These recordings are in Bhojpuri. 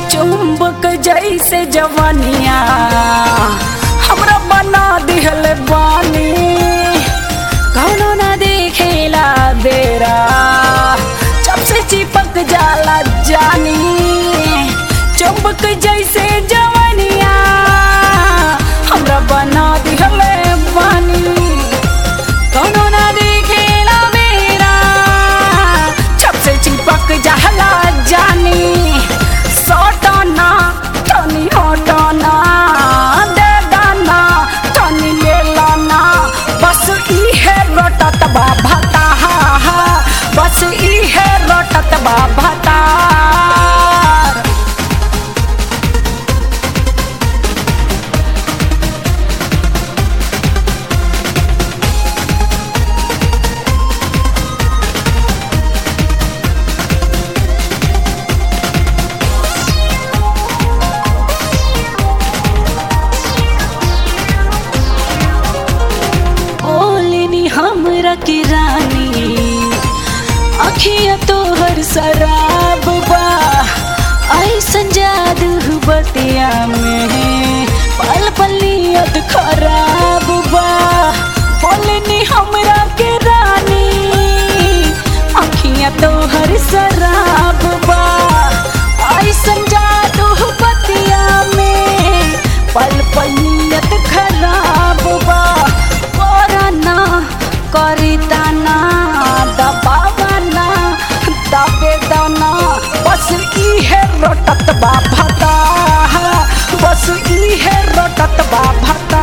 चुंबक जैसे जवानिया हमरा बना दिहल बानी कौनो ना देखेला बेरा जब से चिपक जाला जानी चुंबक जैसे जवानिया हमरा बना दिहल बानी कौनो ना देखेला बेरा जब से चिपक जाला जानी सटना तनी हटना दे दाना तनी ले लाना बस इहे रटत बा भता बस इहे रटत बा भता ओलिनी हमरा की रानी अखिया तोहर शराब बा ऐसन जादू बतिया में पल पलियत खराब बा बोलनी हमरा के रानी अखिया तोहर शराब बा ऐसन जादू बतिया में पल पलियत खराब बा करना करिताना दबावना दबे दाना बस इहे रटत बा भता बस इहे रटत बा भता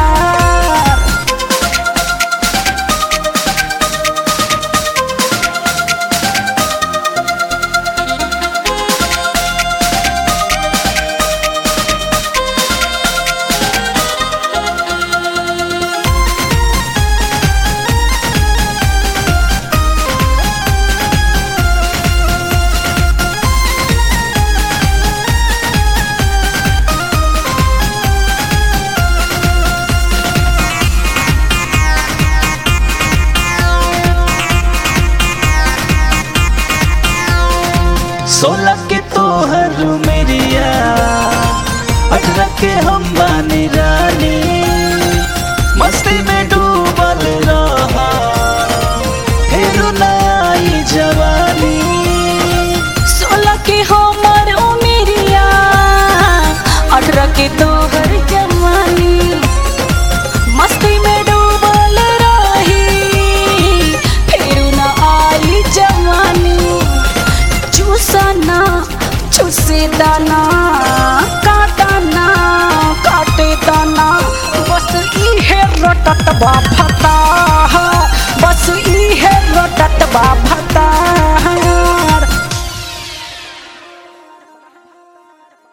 सोलह के तोहर मेरिया अठारह के हम बानी रानी मस्ती में डूबल रहा फिर नई जवानी सोलह के हमर उमिरिया अठारह के तोहर जवानी मस्ती में डूबल रही फिर न आई जवानी चूसना चूसे दाना काटना काटे दाना बस इहे रटत बा भता